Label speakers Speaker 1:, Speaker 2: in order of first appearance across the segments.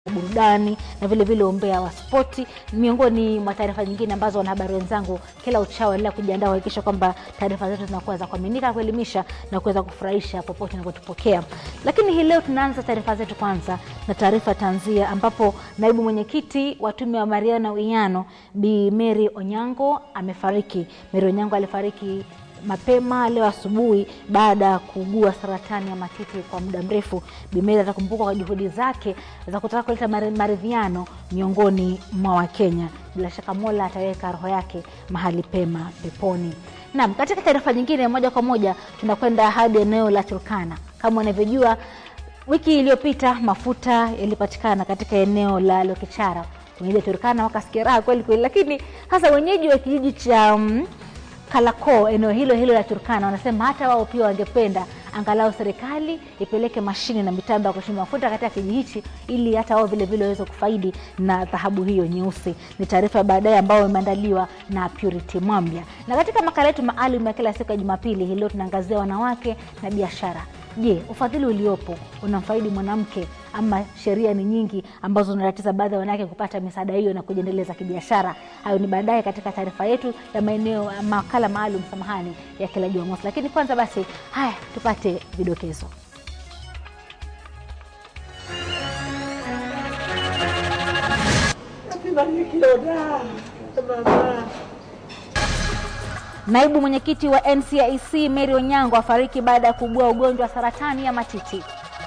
Speaker 1: burudani na vile vile umbea wa spoti, miongoni mwa taarifa nyingine ambazo wanahabari wenzangu kila uchao endelea kujiandaa kuhakikisha kwamba taarifa zetu zinakuwa za kuaminika, kuelimisha na kuweza kufurahisha popote unapotupokea. Lakini hii leo tunaanza taarifa zetu kwanza na taarifa tanzia, ambapo naibu mwenyekiti wa tume ya Maridhiano na Uwiano Bi Mary Onyango amefariki. Mary Onyango alifariki mapema leo asubuhi baada ya kuugua saratani ya matiti kwa muda mrefu. Bimeli atakumbukwa kwa juhudi zake za kutaka kuleta maridhiano miongoni mwa Wakenya. Bila shaka Mola ataweka roho yake mahali pema peponi. Naam, katika taarifa nyingine, moja kwa moja tunakwenda hadi eneo la Turkana. Kama unavyojua, wiki iliyopita mafuta yalipatikana katika eneo la Lokichara. Wenyeji wa Turkana wakasikia raha kweli kweli, lakini hasa wenyeji wa kijiji cha um, Kalako eneo hilo hilo la Turkana wanasema hata wao pia wangependa angalau serikali ipeleke mashine na mitambo ya kuchimba mafuta katika kijiji hichi ili hata wao vile vile waweze kufaidi na dhahabu hiyo nyeusi. Ni taarifa ya baadaye ambayo imeandaliwa na Purity Mwambia. Na katika makala yetu maalum ya kila siku ya Jumapili hii leo tunaangazia wanawake na biashara. Je, ufadhili uliopo unamfaidi mwanamke ama sheria ni nyingi ambazo zinatatiza baadhi ya wanawake kupata misaada hiyo na kujiendeleza kibiashara? Hayo ni baadaye katika taarifa yetu ya maeneo makala maalum, samahani, ya kila Jumamosi. Lakini kwanza basi, haya tupate vidokezo. Naibu mwenyekiti wa NCIC Mary Onyango afariki baada ya kuugua ugonjwa wa saratani ya matiti.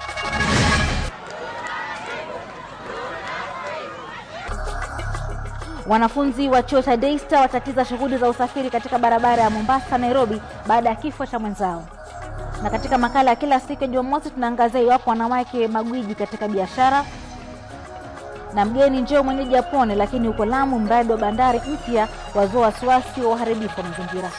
Speaker 1: Wanafunzi wa chuo cha Daystar watatiza shughuli za usafiri katika barabara ya Mombasa Nairobi baada ya kifo cha mwenzao. Na katika makala ya kila siku ya Jumamosi tunaangazia iwapo wanawake magwiji katika biashara na mgeni njoo mwenyeji apone, lakini huko Lamu mradi wa bandari mpya wazua wasiwasi wa uharibifu wa mazingira.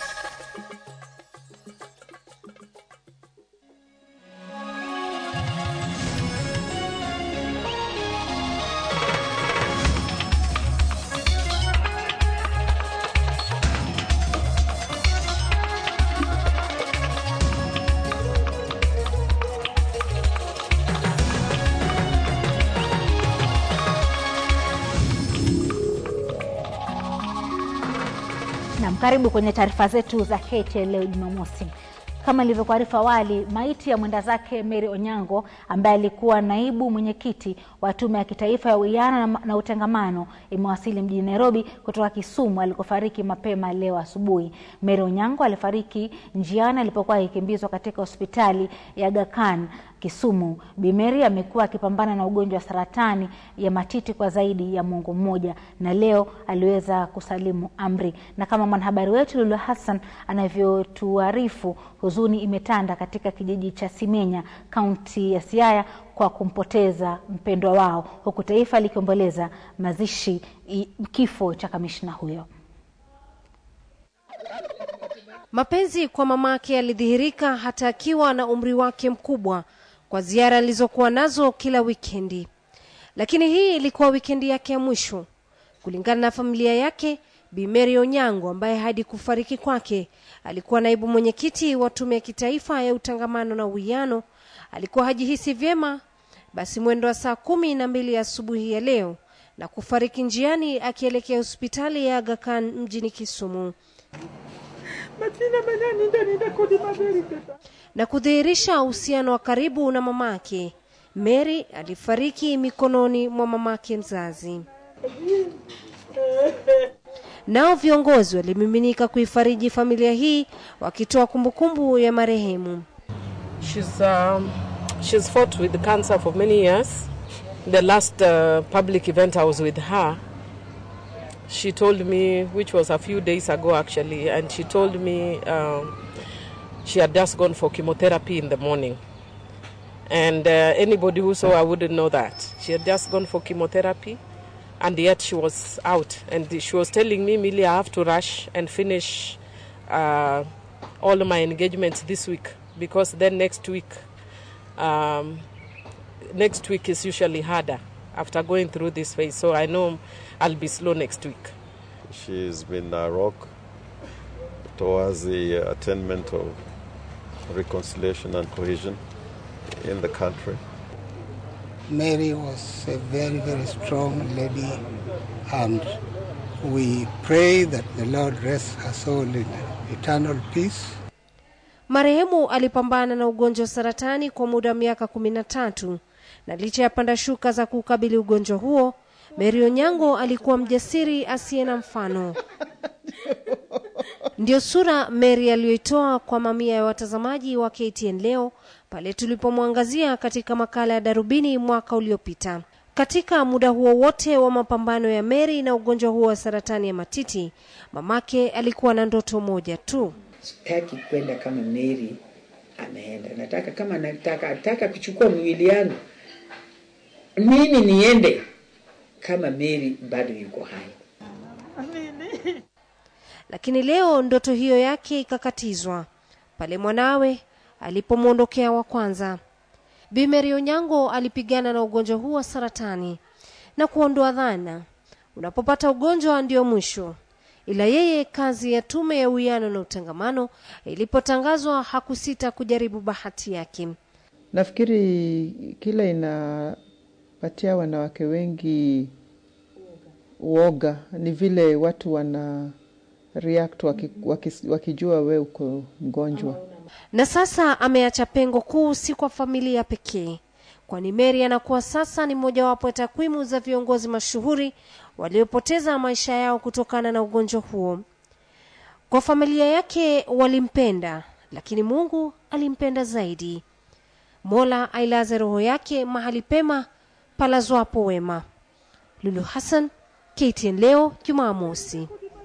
Speaker 1: Nam, karibu kwenye taarifa zetu za KTN leo Jumamosi. Kama ilivyokuarifu awali, maiti ya mwenda zake Mary Onyango ambaye alikuwa naibu mwenyekiti wa Tume ya Kitaifa ya Uwiano na, na Utengamano imewasili mjini Nairobi kutoka Kisumu alikofariki mapema leo asubuhi. Mary Onyango alifariki njiani alipokuwa akikimbizwa katika hospitali ya Aga Khan Kisumu. Bi Mary amekuwa akipambana na ugonjwa wa saratani ya matiti kwa zaidi ya mwongo mmoja na leo aliweza kusalimu amri, na kama mwanahabari wetu Lulu Hassan anavyotuarifu, huzuni imetanda katika kijiji cha Simenya, kaunti ya Siaya kwa kumpoteza mpendwa wao, huku taifa likiomboleza mazishi kifo cha kamishna huyo.
Speaker 2: Mapenzi kwa mamake yalidhihirika hata akiwa na umri wake mkubwa kwa ziara alizokuwa nazo kila wikendi, lakini hii ilikuwa wikendi yake ya mwisho. Kulingana na familia yake, Bi Mary Onyango ambaye hadi kufariki kwake alikuwa naibu mwenyekiti wa Tume ya Kitaifa ya Utangamano na Uwiano, alikuwa hajihisi vyema, basi mwendo wa saa kumi na mbili asubuhi ya leo na kufariki njiani akielekea hospitali ya Aga Khan mjini Kisumu na kudhihirisha uhusiano wa karibu na mamake. Mary alifariki mikononi mwa mamake mzazi. Nao viongozi walimiminika kuifariji familia hii wakitoa kumbukumbu ya marehemu.
Speaker 3: She's, um, she's fought with cancer for many years. The last uh, public event I was with her, she told me, which was a few days ago actually, and she told me um, she had just gone for chemotherapy in the morning. And uh, anybody who saw her wouldn't know that. She had just gone for chemotherapy and yet she was out. And she was telling me, Millie, I have to rush and finish uh, all my engagements this week because then next week, um, next week is usually harder after going through this phase. So I know I'll be slow next week.
Speaker 4: She's been a rock towards the attainment of reconciliation and cohesion in the country.
Speaker 5: Mary was a very, very strong lady, and we pray that the Lord rest her soul in eternal peace.
Speaker 2: Marehemu alipambana na ugonjwa wa saratani kwa muda wa miaka kumi na tatu na licha ya panda shuka za kukabili ugonjwa huo, Mary Onyango alikuwa mjasiri asiye na mfano. Ndiyo sura Mary aliyoitoa kwa mamia ya watazamaji wa KTN leo pale tulipomwangazia katika makala ya Darubini mwaka uliopita. Katika muda huo wote wa mapambano ya Mary na ugonjwa huo wa saratani ya matiti, mamake alikuwa na ndoto moja tu.
Speaker 6: sitaki kwenda kama Mary ameenda. Nataka kama nataka nataka kuchukua mwili yangu mimi niende kama Mary bado yuko hai.
Speaker 2: Lakini leo ndoto hiyo yake ikakatizwa pale mwanawe alipomwondokea wa kwanza. Bi Mary Onyango alipigana na ugonjwa huu wa saratani na kuondoa dhana unapopata ugonjwa ndio mwisho. Ila yeye kazi ya tume ya uwiano na utangamano ilipotangazwa hakusita kujaribu bahati yake.
Speaker 7: Nafikiri kila inapatia wanawake wengi uoga ni vile watu wana react waki, waki, wakijua we uko mgonjwa.
Speaker 2: Na sasa ameacha pengo kuu si kwa familia pekee, kwani Mary anakuwa sasa ni mojawapo ya takwimu za viongozi mashuhuri waliopoteza maisha yao kutokana na ugonjwa huo. Kwa familia yake walimpenda, lakini Mungu alimpenda zaidi. Mola ailaze roho yake mahali pema palazwapo wema. Lulu Hassan, KTN leo Jumamosi.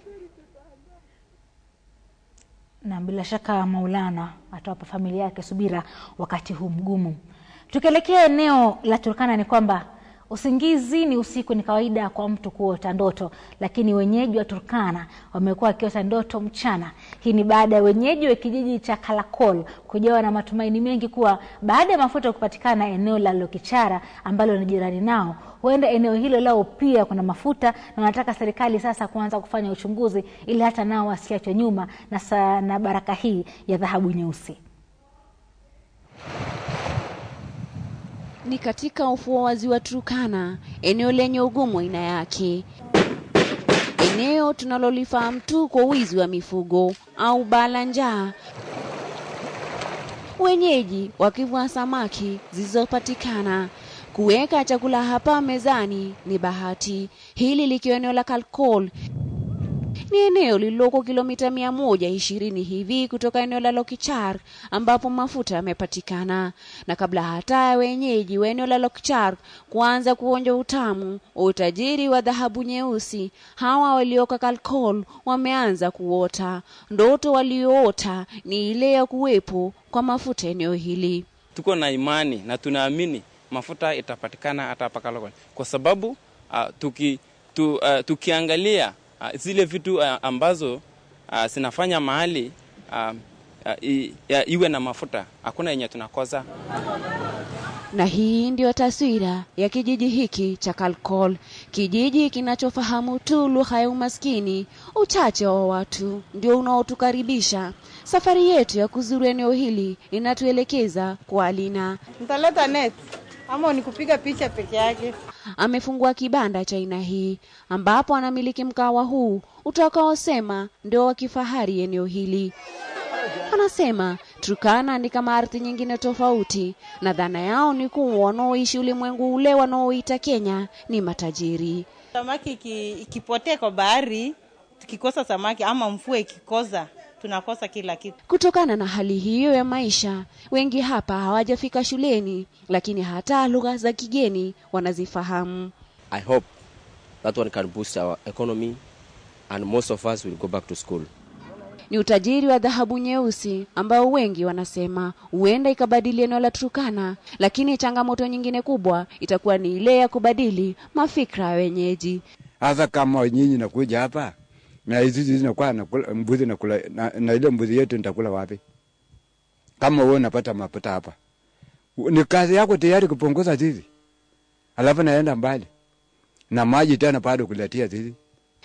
Speaker 1: na bila shaka Maulana atawapa familia yake subira wakati huu mgumu. Tukielekea eneo la Turkana, ni kwamba usingizi ni usiku, ni kawaida kwa mtu kuota ndoto, lakini wenyeji wa Turkana wamekuwa wakiota ndoto mchana. Hii ni baada ya wenyeji wa kijiji cha Kalakol kujawa na matumaini mengi kuwa baada ya mafuta kupatikana eneo la Lokichara ambalo ni jirani nao, huenda eneo hilo lao pia kuna mafuta, na wanataka serikali sasa kuanza kufanya uchunguzi ili hata nao wasiachwe nyuma na, sa, na baraka hii ya dhahabu nyeusi.
Speaker 8: ni katika ufuo wa ziwa Turkana, eneo lenye ugumu aina yake, eneo tunalolifahamu tu kwa wizi wa mifugo au baa la njaa, wenyeji wakivua samaki zilizopatikana. Kuweka chakula hapa mezani ni bahati, hili likiwa eneo la Kalkol ni eneo lililoko kilomita mia moja ishirini hivi kutoka eneo la Lokichar ambapo mafuta yamepatikana. Na kabla hata ya wenyeji wa eneo la Lokichar kuanza kuonja utamu wa utajiri wa dhahabu nyeusi, hawa walioka Kalkol wameanza kuota ndoto. Walioota ni ile ya kuwepo kwa mafuta eneo hili.
Speaker 9: Tuko na imani na tunaamini mafuta itapatikana hata hapa Kalokol kwa sababu uh, tuki, tu, uh, tukiangalia uh, zile vitu uh, ambazo uh, zinafanya mahali uh, uh, i, uh, iwe na mafuta, hakuna yenye tunakosa.
Speaker 8: Na hii ndiyo taswira ya kijiji hiki cha Kalkol, kijiji kinachofahamu tu lugha ya umaskini. Uchache wa watu ndio unaotukaribisha. Safari yetu ya kuzuru eneo hili inatuelekeza kwa Alina.
Speaker 10: Mtaleta net ama ni kupiga picha peke yake?
Speaker 8: Amefungua kibanda cha aina hii ambapo anamiliki mkawa huu utakaosema ndio wa kifahari eneo hili. Anasema Turkana ni kama ardhi nyingine tofauti, na dhana yao ni kuwa wanaoishi ulimwengu ule wanaoita Kenya ni matajiri.
Speaker 10: Samaki iki, ikipotea kwa bahari, tukikosa samaki ama mvua ikikosa, tunakosa kila kitu.
Speaker 8: Kutokana na hali hiyo ya maisha, wengi hapa hawajafika shuleni, lakini hata lugha za kigeni wanazifahamu.
Speaker 11: I hope that one can boost our economy and most of us will go back to school.
Speaker 8: Ni utajiri wa dhahabu nyeusi ambao wengi wanasema huenda ikabadili eneo la Turkana, lakini changamoto nyingine kubwa itakuwa ni ile ya kubadili mafikra ya wenyeji.
Speaker 12: Hasa kama nyinyi nakuja hapa na hizi zinakuwa nakula mbuzi nakula na, na ile mbuzi yetu nitakula wapi? Kama wewe unapata mafuta hapa, ni kazi yako tayari kupunguza zizi, alafu naenda mbali na maji tena bado kuletea zizi.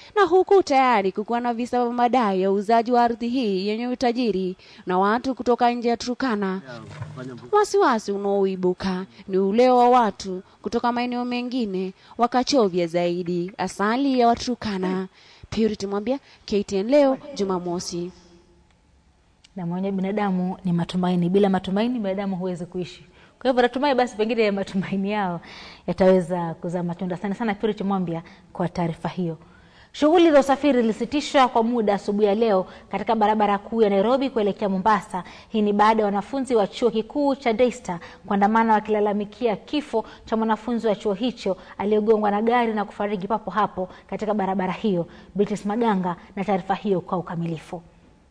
Speaker 8: na huku tayari kukuwa na visa vya madai ya uuzaji wa ardhi hii yenye utajiri na watu kutoka nje ya Turkana. Wasiwasi unaoibuka ni ule wa watu kutoka maeneo mengine wakachovya zaidi asali ya Waturkana. Purity Mwambia, KTN leo Jumamosi.
Speaker 1: na mwenye binadamu ni matumaini. Bila matumaini binadamu huwezi kuishi. Kwa hivyo natumai basi pengine matumaini yao yataweza kuzaa matunda. Asante sana Purity Mwambia kwa taarifa hiyo. Shughuli za usafiri zilisitishwa kwa muda asubuhi ya leo katika barabara kuu ya Nairobi kuelekea Mombasa. Hii ni baada ya wanafunzi wa chuo kikuu cha Daystar kuandamana wakilalamikia kifo cha mwanafunzi wa chuo hicho aliyegongwa na gari na kufariki papo hapo katika barabara hiyo. Beatrice Maganga na taarifa hiyo kwa ukamilifu.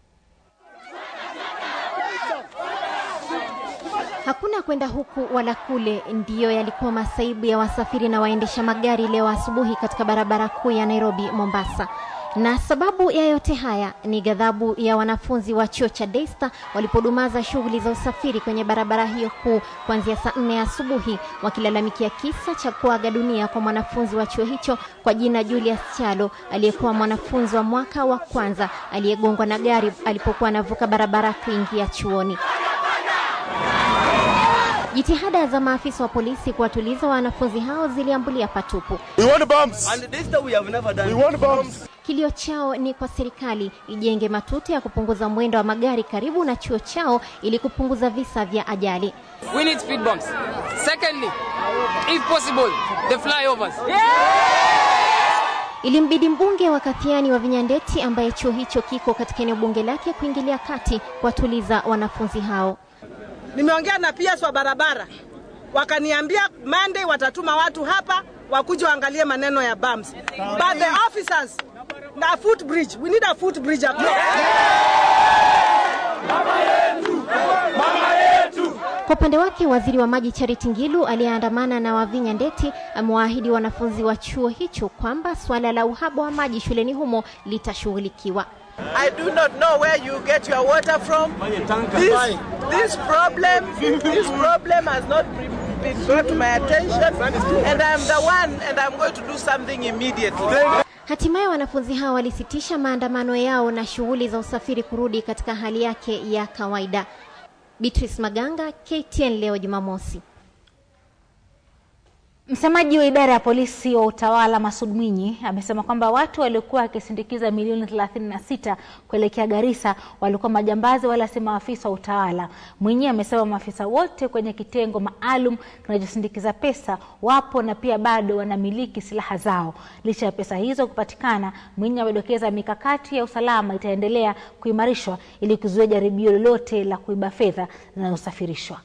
Speaker 13: Hakuna kwenda huku wala kule, ndiyo yalikuwa masaibu ya wasafiri na waendesha magari leo asubuhi katika barabara kuu ya Nairobi Mombasa. Na sababu ya yote haya ni ghadhabu ya wanafunzi wa chuo cha Daystar walipodumaza shughuli za usafiri kwenye barabara hiyo kuu kuanzia saa nne asubuhi, wakilalamikia kisa cha kuaga dunia kwa mwanafunzi wa chuo hicho kwa jina Julius Chalo aliyekuwa mwanafunzi wa mwaka wa kwanza aliyegongwa na gari alipokuwa anavuka barabara kuingia chuoni. Jitihada za maafisa wa polisi kuwatuliza wanafunzi hao ziliambulia patupu.
Speaker 14: We want bombs. And this time we have never done. We want bombs.
Speaker 13: Kilio chao ni kwa serikali ijenge matuta ya kupunguza mwendo wa magari karibu na chuo chao ili kupunguza visa vya ajali.
Speaker 15: We need speed bumps. Secondly, if possible, the flyovers.
Speaker 13: Ilimbidi mbunge wa Kathiani wa Vinyandeti ambaye chuo hicho kiko katika eneo bunge lake kuingilia kati kuwatuliza wanafunzi hao.
Speaker 16: Nimeongea na PS wa barabara, wakaniambia Monday watatuma watu hapa wakuja waangalie maneno ya bumps. But the officers na footbridge, we need a footbridge up there.
Speaker 13: Kwa upande wake, waziri wa maji Charity Ngilu aliyeandamana na Wavinya Ndeti amewaahidi wanafunzi wa chuo hicho kwamba suala la uhaba wa maji shuleni humo litashughulikiwa.
Speaker 16: I do not know where you get your water from. This, this problem, this problem has not been brought to my attention, and I'm the one, and I'm going to do something immediately.
Speaker 13: Hatimaye wanafunzi hao walisitisha maandamano yao na shughuli za usafiri kurudi katika hali yake ya kawaida. Beatrice Maganga, KTN leo Jumamosi.
Speaker 1: Msemaji wa idara ya polisi wa utawala Masud Mwinyi amesema kwamba watu waliokuwa wakisindikiza milioni 36 kuelekea Garissa walikuwa majambazi wala si maafisa wa utawala. Mwinyi amesema maafisa wote kwenye kitengo maalum kinachosindikiza pesa wapo na pia bado wanamiliki silaha zao. Licha ya pesa hizo kupatikana, Mwinyi amedokeza mikakati ya usalama itaendelea kuimarishwa ili kuzuia jaribio lolote la kuiba fedha zinazosafirishwa.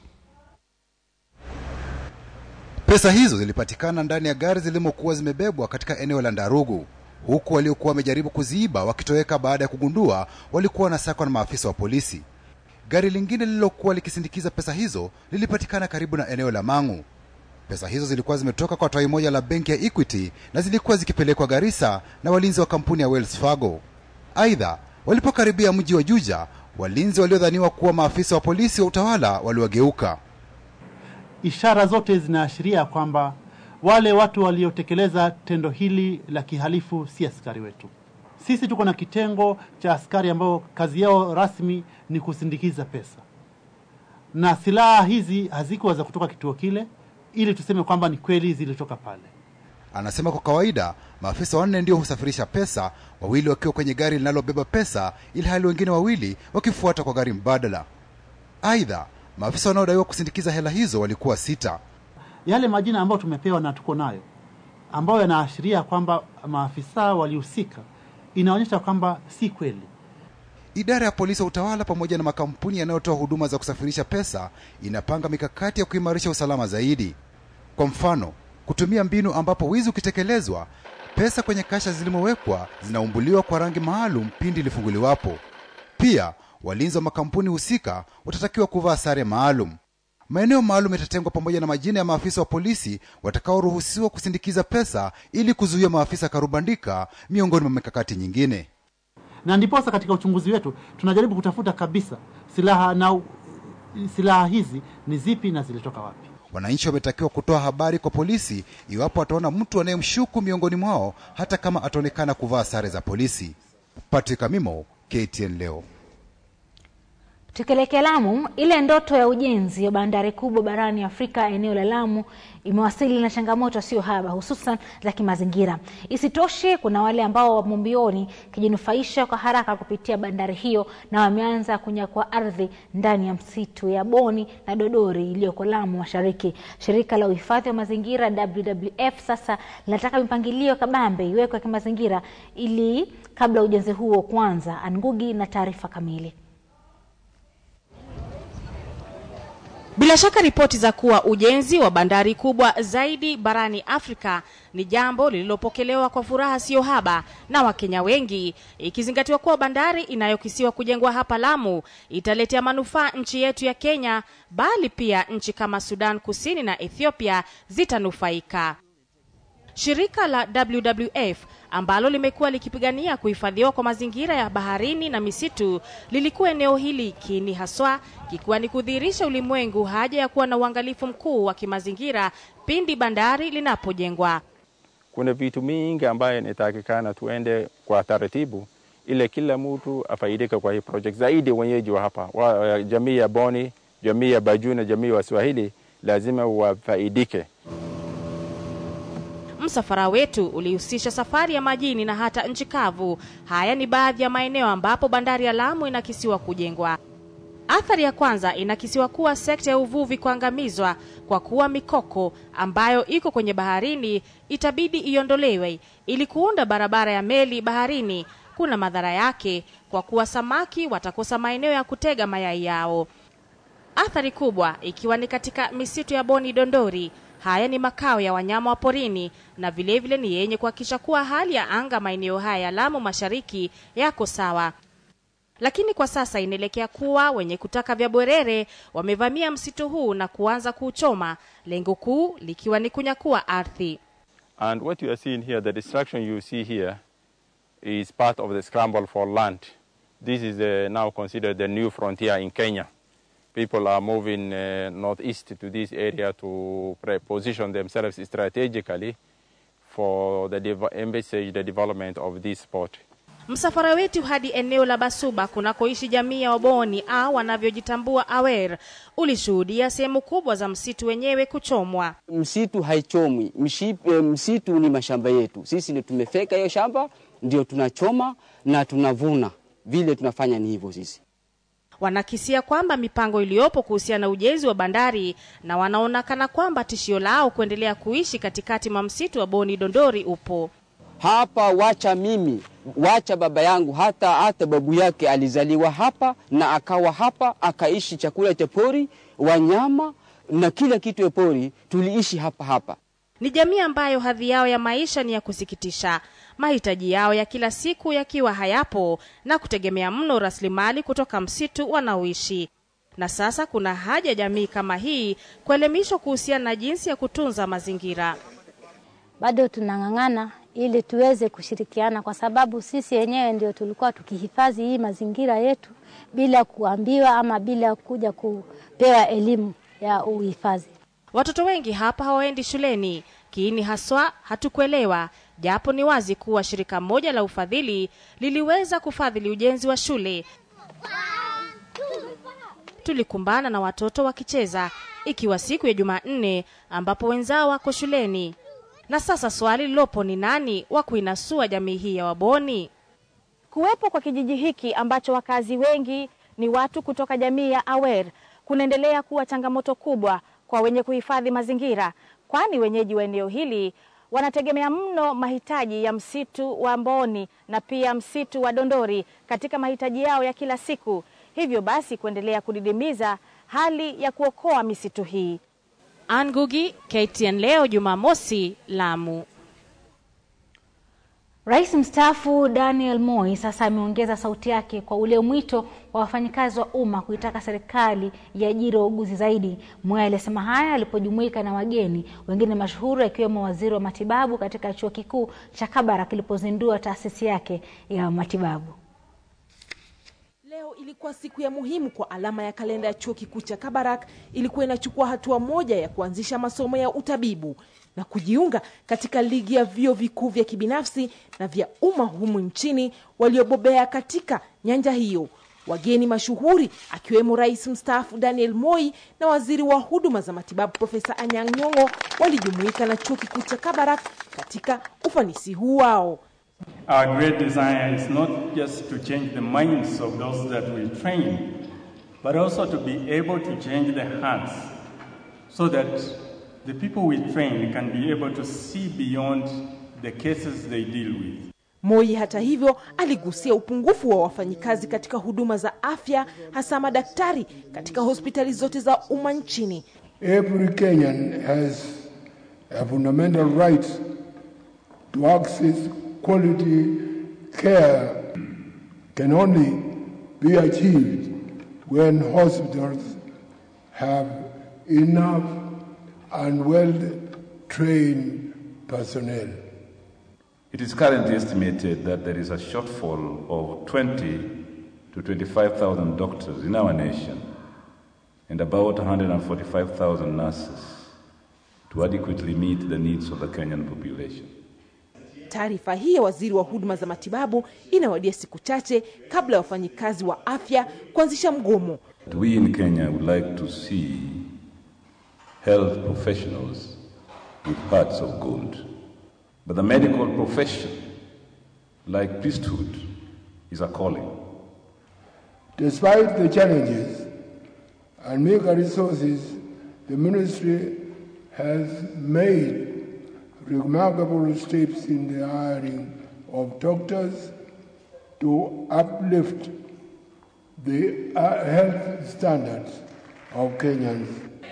Speaker 17: Pesa hizo zilipatikana ndani ya gari zilimokuwa zimebebwa katika eneo la Ndarugu, huku waliokuwa wamejaribu kuziiba wakitoweka baada ya kugundua walikuwa wanasakwa na maafisa wa polisi. Gari lingine lililokuwa likisindikiza pesa hizo lilipatikana karibu na eneo la Mang'u. Pesa hizo zilikuwa zimetoka kwa tawi moja la benki ya Equity na zilikuwa zikipelekwa Garissa na walinzi wa kampuni ya Wells Fargo. Aidha, walipokaribia mji wa Juja, walinzi waliodhaniwa kuwa maafisa wa polisi wa utawala waliwageuka.
Speaker 18: Ishara zote zinaashiria kwamba wale watu waliotekeleza tendo hili la kihalifu si askari wetu. Sisi tuko na kitengo cha askari ambao kazi yao rasmi ni kusindikiza pesa, na silaha hizi hazikuwa za kutoka kituo kile, ili tuseme kwamba ni kweli zilitoka pale.
Speaker 17: Anasema kwa kawaida maafisa wanne ndio husafirisha pesa, wawili wakiwa kwenye gari linalobeba pesa, ili hali wengine wawili wakifuata kwa gari mbadala. Aidha, maafisa wanaodaiwa kusindikiza hela hizo walikuwa sita.
Speaker 18: Yale majina ambayo tumepewa na tuko nayo ambayo yanaashiria kwamba maafisa walihusika, inaonyesha kwamba si kweli.
Speaker 17: Idara ya polisi wa utawala pamoja na makampuni yanayotoa huduma za kusafirisha pesa inapanga mikakati ya kuimarisha usalama zaidi. Kwa mfano, kutumia mbinu ambapo wizi ukitekelezwa, pesa kwenye kasha zilimowekwa zinaumbuliwa kwa rangi maalum pindi ilifunguliwapo. Pia walinzi wa makampuni husika watatakiwa kuvaa sare maalum. Maeneo maalum yatatengwa pamoja na majina ya maafisa wa polisi watakaoruhusiwa kusindikiza pesa ili kuzuia maafisa karubandika, miongoni mwa mikakati nyingine.
Speaker 18: Na ndiposa katika uchunguzi wetu tunajaribu kutafuta kabisa silaha na silaha hizi ni zipi na zilitoka wapi.
Speaker 17: Wananchi wametakiwa kutoa habari kwa polisi iwapo wataona mtu anayemshuku miongoni mwao, hata kama ataonekana kuvaa sare za polisi. Patrick Amimo, KTN leo.
Speaker 1: Tukielekea Lamu, ile ndoto ya ujenzi wa bandari kubwa barani Afrika eneo la Lamu imewasili na changamoto sio haba, hususan za kimazingira. Isitoshe, kuna wale ambao wamo mbioni kijinufaisha kwa haraka kupitia bandari hiyo na wameanza kunyakua ardhi ndani ya msitu ya Boni na Dodori iliyoko Lamu Mashariki. Shirika la uhifadhi wa mazingira WWF sasa linataka mipangilio kabambe iwekwe kimazingira ili kabla ujenzi huo kuanza. Angugi na taarifa kamili.
Speaker 19: Bila shaka ripoti za kuwa ujenzi wa bandari kubwa zaidi barani Afrika ni jambo lililopokelewa kwa furaha siyo haba na Wakenya wengi, ikizingatiwa kuwa bandari inayokisiwa kujengwa hapa Lamu italetea manufaa nchi yetu ya Kenya, bali pia nchi kama Sudan Kusini na Ethiopia zitanufaika. Shirika la WWF ambalo limekuwa likipigania kuhifadhiwa kwa mazingira ya baharini na misitu lilikuwa eneo hili kiini haswa kikiwa ni kudhihirisha ulimwengu haja ya kuwa na uangalifu mkuu wa kimazingira pindi bandari linapojengwa.
Speaker 20: Kuna vitu mingi ambayo inatakikana tuende kwa taratibu ile kila mtu afaidike kwa hii project, zaidi wenyeji wa hapa wa, jamii ya Boni, jamii ya Bajuu na jamii ya Swahili lazima wafaidike.
Speaker 19: Msafara wetu ulihusisha safari ya majini na hata nchi kavu. Haya ni baadhi ya maeneo ambapo bandari ya Lamu inakisiwa kujengwa. Athari ya kwanza inakisiwa kuwa sekta ya uvuvi kuangamizwa kwa kuwa mikoko ambayo iko kwenye baharini itabidi iondolewe ili kuunda barabara ya meli baharini. Kuna madhara yake kwa kuwa samaki watakosa maeneo ya kutega mayai yao. Athari kubwa ikiwa ni katika misitu ya Boni Dondori. Haya ni makao ya wanyama wa porini na vilevile vile ni yenye kuhakikisha kuwa hali ya anga maeneo haya ya Lamu Mashariki yako sawa. Lakini kwa sasa inaelekea kuwa wenye kutaka vya bwerere wamevamia msitu huu na kuanza kuuchoma, lengo kuu likiwa ni kunyakua ardhi.
Speaker 20: And what you are seeing here, the destruction you see here is part of the scramble for land. This is uh, now considered the new frontier in Kenya. People are moving uh, northeast to this area to position themselves strategically for the dev envisage the development of this spot.
Speaker 19: Msafara wetu hadi eneo la Basuba kunakoishi jamii ya Waboni au wanavyojitambua Awer ulishuhudia sehemu kubwa za msitu wenyewe kuchomwa.
Speaker 21: Msitu haichomwi, msitu, msitu ni mashamba yetu. Sisi ndio tumefeka hiyo shamba, ndio tunachoma na tunavuna. Vile tunafanya ni hivyo sisi
Speaker 19: wanakisia kwamba mipango iliyopo kuhusiana na ujenzi wa bandari na wanaonekana kwamba tishio lao kuendelea kuishi katikati mwa msitu wa Boni Dondori upo
Speaker 21: hapa. Wacha mimi, wacha baba yangu, hata hata babu yake alizaliwa hapa na akawa hapa, akaishi chakula cha pori, wanyama na kila kitu ya pori, tuliishi hapa hapa.
Speaker 19: Ni jamii ambayo hadhi yao ya maisha ni ya kusikitisha, mahitaji yao ya kila siku yakiwa hayapo na kutegemea mno rasilimali kutoka msitu wanaoishi. Na sasa kuna haja jamii kama hii kuelimishwa kuhusiana na jinsi ya kutunza mazingira.
Speaker 22: Bado tunang'ang'ana ili tuweze kushirikiana, kwa sababu sisi wenyewe ndio tulikuwa tukihifadhi hii mazingira yetu bila kuambiwa ama bila kuja kupewa elimu ya uhifadhi.
Speaker 19: Watoto wengi hapa hawaendi shuleni, kiini haswa hatukuelewa, japo ni wazi kuwa shirika moja la ufadhili liliweza kufadhili ujenzi wa shule. Tulikumbana na watoto wakicheza, ikiwa siku ya Jumanne ambapo wenzao wako shuleni. Na sasa swali lilopo ni nani wa kuinasua jamii hii ya Waboni?
Speaker 23: Kuwepo kwa kijiji hiki ambacho wakazi wengi ni watu kutoka jamii ya Awer kunaendelea kuwa changamoto kubwa kwa wenye kuhifadhi mazingira, kwani wenyeji wa eneo hili wanategemea mno mahitaji ya msitu wa Mboni na pia msitu wa Dondori katika mahitaji yao ya kila siku, hivyo basi kuendelea kudidimiza hali ya kuokoa misitu hii.
Speaker 19: Angugi, KTN leo Jumamosi, Lamu.
Speaker 1: Rais mstaafu Daniel Moi sasa ameongeza sauti yake kwa ule mwito wa wafanyikazi wa umma kuitaka serikali iajiri wauguzi zaidi. Moi alisema haya alipojumuika na wageni wengine mashuhuri akiwemo waziri wa matibabu katika chuo kikuu cha Kabarak kilipozindua taasisi yake ya matibabu.
Speaker 3: Leo ilikuwa siku ya muhimu kwa alama ya kalenda ya chuo kikuu cha Kabarak. Ilikuwa inachukua hatua moja ya kuanzisha masomo ya utabibu na kujiunga katika ligi ya vyuo vikuu vya kibinafsi na vya umma humu nchini waliobobea katika nyanja hiyo. Wageni mashuhuri akiwemo rais mstaafu Daniel Moi na waziri wa huduma za matibabu Profesa Anyang' Nyong'o walijumuika na chuo kikuu cha Kabarak katika ufanisi huu wao.
Speaker 4: Our great desire is not just to change the minds of those that we train, but also to be able to change the hearts so that the people we train can be able to see beyond the cases they deal with.
Speaker 3: Moi hata hivyo aligusia upungufu wa wafanyikazi katika huduma za afya hasa madaktari katika hospitali zote za umma nchini.
Speaker 5: Every Kenyan has a fundamental right to access quality care can only be achieved when hospitals have enough and well-trained personnel.
Speaker 24: It is currently estimated that there is a shortfall of 20 to 25,000 doctors in our nation and about 145,000 nurses to adequately meet the needs of the Kenyan population.
Speaker 3: Taarifa hii ya waziri wa huduma za matibabu inawadia siku chache kabla ya wafanyikazi wa afya kuanzisha mgomo.
Speaker 24: We in Kenya would like to see health professionals with hearts of gold. But the medical profession, like priesthood, is a calling.
Speaker 5: Despite the challenges and meager resources, the ministry has made remarkable steps in the hiring of doctors to uplift the uh, health standards of Kenyans.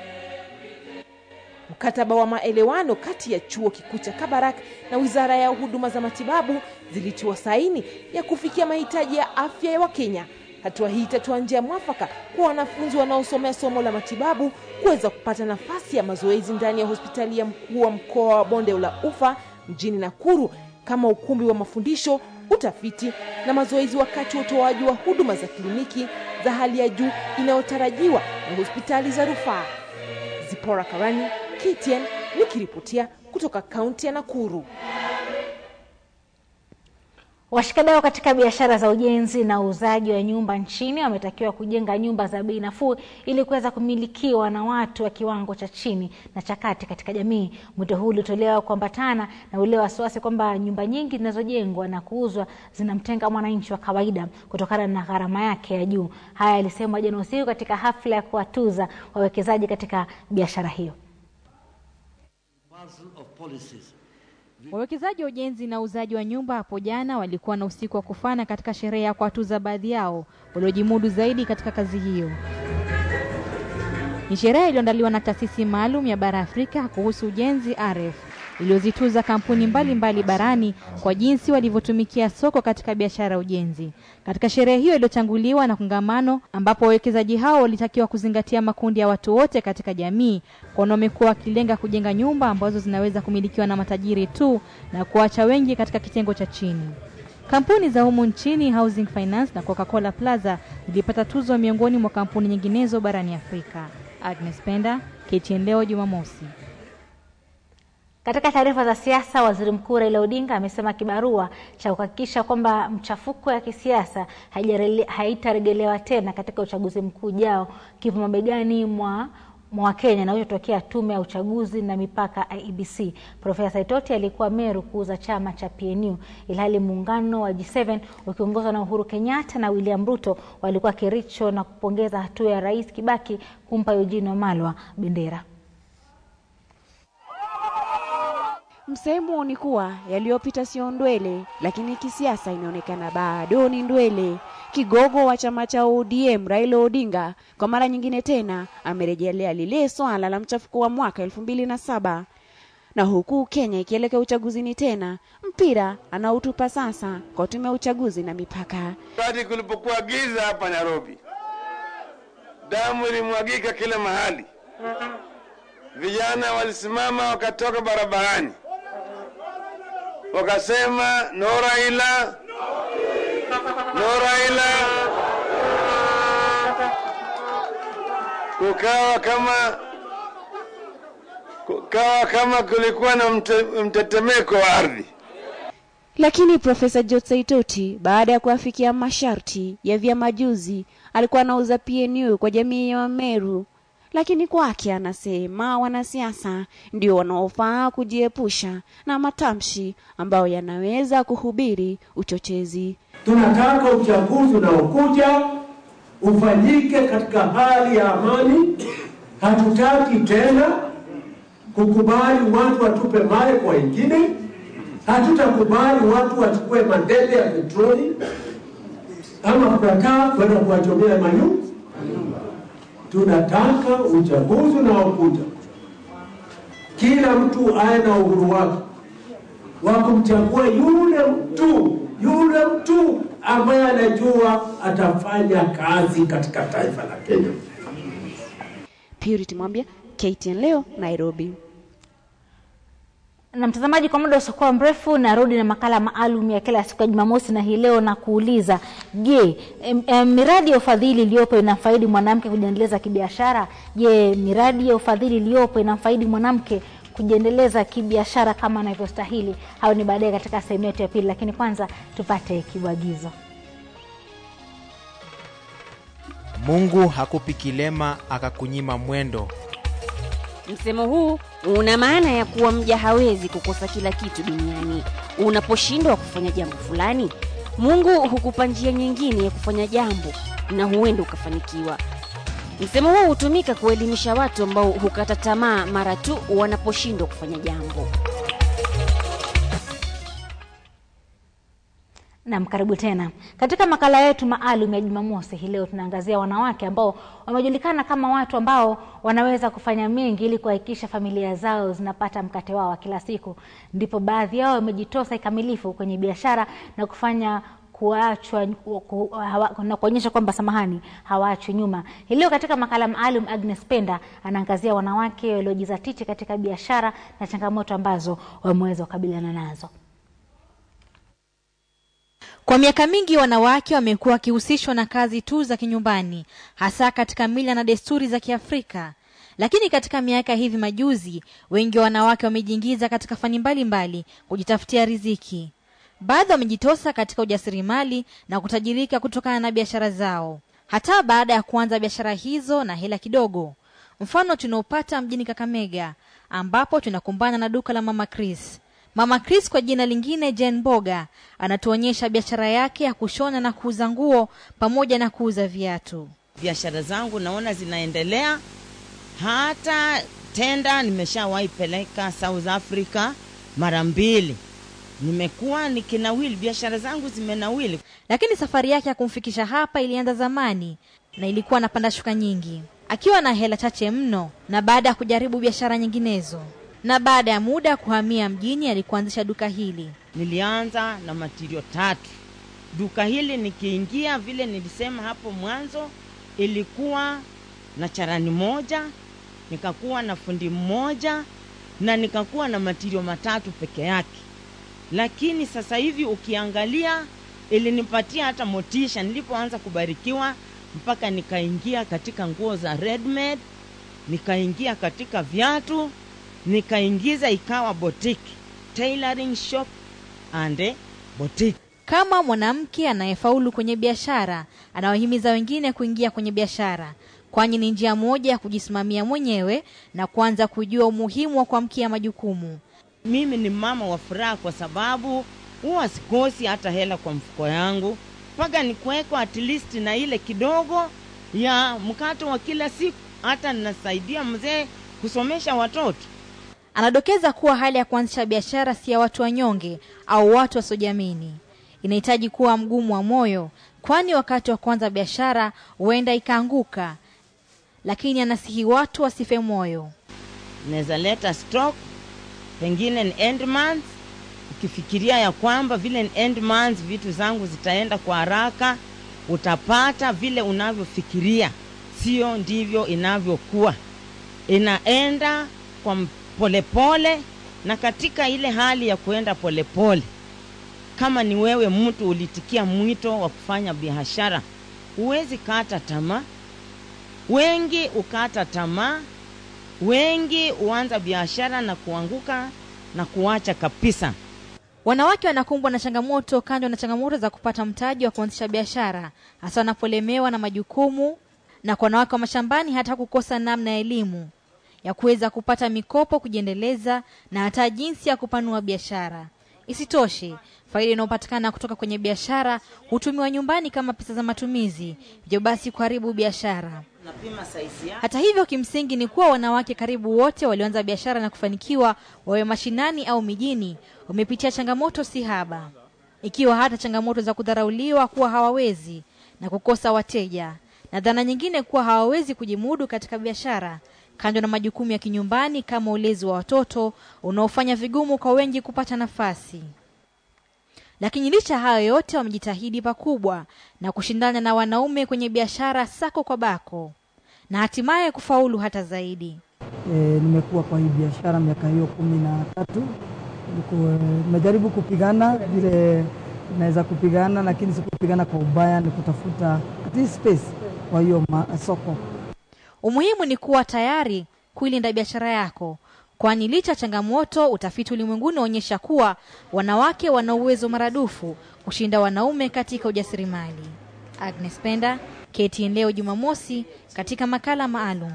Speaker 3: Mkataba wa maelewano kati ya chuo kikuu cha Kabarak na wizara ya huduma za matibabu zilitiwa saini ya kufikia mahitaji ya afya ya Wakenya. Hatua hii itatoa njia mwafaka kwa wanafunzi wanaosomea somo la matibabu kuweza kupata nafasi ya mazoezi ndani ya hospitali ya mkuu wa mkoa wa Bonde la Ufa mjini Nakuru kama ukumbi wa mafundisho, utafiti na mazoezi wakati wa utoaji wa huduma za kliniki za hali ya juu inayotarajiwa na hospitali za rufaa. Zipora Karani, KTN nikiripotia kutoka kaunti ya Nakuru.
Speaker 1: Washikadau katika biashara za ujenzi na uuzaji wa nyumba nchini wametakiwa kujenga nyumba za bei nafuu ili kuweza kumilikiwa na watu wa kiwango cha chini na cha kati katika jamii. Mwito huu ulitolewa kuambatana na ule wasiwasi kwamba nyumba nyingi zinazojengwa na kuuzwa zinamtenga mwananchi wa kawaida kutokana na gharama yake ya juu. Haya yalisemwa jana usiku katika hafla ya kuwatuza wawekezaji katika biashara hiyo.
Speaker 25: Wawekezaji wa ujenzi na uuzaji wa nyumba hapo jana walikuwa na usiku wa kufana katika sherehe ya kuwatuza baadhi yao waliojimudu zaidi katika kazi hiyo. Ni sherehe iliyoandaliwa na taasisi maalum ya bara Afrika kuhusu ujenzi RF iliyozituza kampuni mbalimbali mbali barani kwa jinsi walivyotumikia soko katika biashara ya ujenzi. Katika sherehe hiyo iliyotanguliwa na kongamano ambapo wawekezaji hao walitakiwa kuzingatia makundi ya watu wote katika jamii, kwani wamekuwa wakilenga kujenga nyumba ambazo zinaweza kumilikiwa na matajiri tu na kuacha wengi katika kitengo cha chini. Kampuni za humu nchini Housing Finance na Coca-Cola Plaza zilipata tuzo miongoni mwa kampuni nyinginezo barani Afrika. Agnes Penda, KTN leo Jumamosi.
Speaker 1: Katika taarifa za siasa, waziri mkuu Raila Odinga amesema kibarua cha kuhakikisha kwamba mchafuko ya kisiasa haitaregelewa tena katika uchaguzi mkuu ujao kipo mabegani mwa mwa Kenya na uliotokea tume ya uchaguzi na mipaka IEBC. Profesa Saitoti alikuwa Meru kuuza chama cha PNU, ilhali muungano wa G7 ukiongozwa na Uhuru Kenyatta na William Ruto walikuwa Kericho na kupongeza hatua ya Rais Kibaki kumpa Eugene Wamalwa bendera.
Speaker 8: Msemo ni kuwa yaliyopita sio ndwele, lakini kisiasa inaonekana bado ni ndwele. Kigogo wa chama cha ODM Raila Odinga kwa mara nyingine tena amerejelea lile swala la mchafuko wa mwaka elfu mbili na saba na huku Kenya ikielekea uchaguzini tena, mpira anautupa sasa kwa tume ya uchaguzi na mipaka.
Speaker 14: Wakati kulipokuwa giza hapa Nairobi, damu ilimwagika kila mahali, vijana walisimama wakatoka barabarani wakasema no Raila, no Raila, kukawa kama kukawa kama kulikuwa na mte, mtetemeko wa ardhi.
Speaker 8: Lakini Profesa George Saitoti baada ya kuafikia masharti ya vyama juzi alikuwa anauza PNU kwa jamii ya Wameru, lakini kwake anasema wanasiasa ndio wanaofaa kujiepusha na matamshi ambayo yanaweza kuhubiri uchochezi.
Speaker 2: Tunataka uchaguzi unaokuja ufanyike katika hali ya amani. Hatutaki tena kukubali watu watupe mawe kwa wengine. Hatutakubali watu wachukue madebe ya petroli ama kukataa kwenda kuwachomea manyumba. Tunataka uchaguzi unaokuja, kila mtu awe na uhuru wake wa kumchagua yule mtu yule mtu ambaye anajua atafanya kazi katika taifa la Kenya.
Speaker 8: Purity Mwambia, KTN leo, Nairobi.
Speaker 1: na mtazamaji, kwa muda usiokuwa mrefu narudi na makala maalum ya kila siku ya Jumamosi, na hii leo na kuuliza, je, em, em, miradi ya ufadhili iliyopo inamfaidi mwanamke kujiendeleza kibiashara? Je, miradi ya ufadhili iliyopo inamfaidi mwanamke kujiendeleza kibiashara kama anavyostahili? Hayo ni baadaye katika sehemu yetu ya pili, lakini kwanza tupate kibwagizo.
Speaker 6: Mungu hakupi kilema akakunyima mwendo.
Speaker 8: Msemo huu una maana ya kuwa mja hawezi kukosa kila kitu duniani. Unaposhindwa kufanya jambo fulani, Mungu hukupa njia nyingine ya kufanya jambo na huenda ukafanikiwa. Msemo huu hutumika kuelimisha watu ambao hukata tamaa mara tu wanaposhindwa kufanya jambo.
Speaker 1: Naam, karibu tena katika makala yetu maalum ya Jumamosi. Hii leo tunaangazia wanawake ambao wamejulikana kama watu ambao wanaweza kufanya mengi ili kuhakikisha familia zao zinapata mkate wao wa kila siku. Ndipo baadhi yao wamejitosa kikamilifu kwenye biashara na kufanya kuachwa ku, hawa, na kuonyesha kwamba samahani, hawaachwi nyuma. Hii leo katika makala maalum, Agnes Penda anaangazia wanawake waliojizatiti katika biashara na changamoto ambazo wameweza kukabiliana nazo.
Speaker 25: Kwa miaka mingi wanawake wamekuwa wakihusishwa na kazi tu za kinyumbani, hasa katika mila na desturi za Kiafrika. Lakini katika miaka hivi majuzi, wengi wa wanawake wamejiingiza katika fani mbalimbali kujitafutia riziki. Baadhi wamejitosa katika ujasiriamali na kutajirika kutokana na biashara zao, hata baada ya kuanza biashara hizo na hela kidogo. Mfano tunaopata mjini Kakamega, ambapo tunakumbana na duka la Mama Chris. Mama Chris kwa jina lingine Jane Boga anatuonyesha biashara yake ya kushona na kuuza nguo pamoja na kuuza viatu.
Speaker 7: Biashara zangu naona zinaendelea, hata tenda nimeshawahi peleka South Africa mara mbili, nimekuwa nikinawili, biashara zangu zimenawili.
Speaker 25: Lakini safari yake ya kumfikisha hapa ilianza zamani na ilikuwa na panda shuka nyingi, akiwa na hela chache mno, na baada ya kujaribu biashara nyinginezo na baada ya muda kuhamia mjini alikuanzisha duka hili.
Speaker 7: Nilianza na matirio tatu. Duka hili nikiingia, vile nilisema hapo mwanzo, ilikuwa na charani moja, nikakuwa na fundi mmoja na nikakuwa na matirio matatu peke yake. Lakini sasa hivi ukiangalia, ilinipatia hata motisha nilipoanza kubarikiwa, mpaka nikaingia katika nguo za readymade, nikaingia katika viatu nikaingiza ikawa boutique tailoring shop and boutique.
Speaker 25: Kama mwanamke anayefaulu kwenye biashara, anawahimiza wengine kuingia kwenye biashara, kwani ni njia moja ya kujisimamia mwenyewe na kuanza kujua umuhimu wa kuamkia majukumu.
Speaker 7: Mimi ni mama wa furaha kwa sababu huwa sikosi hata hela kwa mfuko yangu, mpaka nikuweko at least na ile kidogo ya mkato wa kila siku, hata ninasaidia mzee kusomesha watoto.
Speaker 25: Anadokeza kuwa hali ya kuanzisha biashara si ya watu wanyonge au watu wasiojiamini. Inahitaji kuwa mgumu wa moyo, kwani wakati wa kuanza biashara huenda ikaanguka, lakini anasihi watu wasife moyo.
Speaker 7: Naweza leta stock, pengine ni end month, ukifikiria ya kwamba vile ni end month vitu zangu zitaenda kwa haraka, utapata vile unavyofikiria, sio ndivyo inavyokuwa. Inaenda kwa polepole na katika ile hali ya kuenda polepole, kama ni wewe mtu ulitikia mwito wa kufanya biashara, huwezi kata tamaa. wengi ukata tamaa, wengi huanza biashara na kuanguka na kuacha kabisa.
Speaker 25: Wanawake wanakumbwa na changamoto kando na changamoto za kupata mtaji wa kuanzisha biashara, hasa wanapolemewa na majukumu, na kwa wanawake wa mashambani hata kukosa namna ya elimu ya kuweza kupata mikopo kujiendeleza na hata jinsi ya kupanua biashara. Isitoshe, faida inayopatikana kutoka kwenye biashara hutumiwa nyumbani kama pesa za matumizi, hivyo basi kuharibu biashara.
Speaker 7: Napima saizi yako.
Speaker 25: Hata hivyo, kimsingi ni kuwa wanawake karibu wote walioanza biashara na kufanikiwa, wawe mashinani au mijini, wamepitia changamoto si haba, ikiwa hata changamoto za kudharauliwa kuwa hawawezi na kukosa wateja, na dhana nyingine kuwa hawawezi kujimudu katika biashara, kando na majukumu ya kinyumbani kama ulezi wa watoto unaofanya vigumu kwa wengi kupata nafasi. Lakini licha ya hayo yote, wamejitahidi pakubwa na kushindana na wanaume kwenye biashara sako kwa bako na hatimaye kufaulu hata zaidi.
Speaker 9: E, nimekuwa kwa hii biashara miaka hiyo kumi na tatu. Niku- Nimejaribu kupigana vile naweza kupigana, lakini sikupigana kwa ubaya, ni kutafuta at least space kwa hiyo ma- soko.
Speaker 25: Umuhimu ni kuwa tayari kuilinda biashara yako, kwani licha ya changamoto, utafiti ulimwenguni unaonyesha kuwa wanawake wana uwezo maradufu kushinda wanaume katika ujasiriamali. Agnes Penda, KTN leo Jumamosi, katika makala maalum.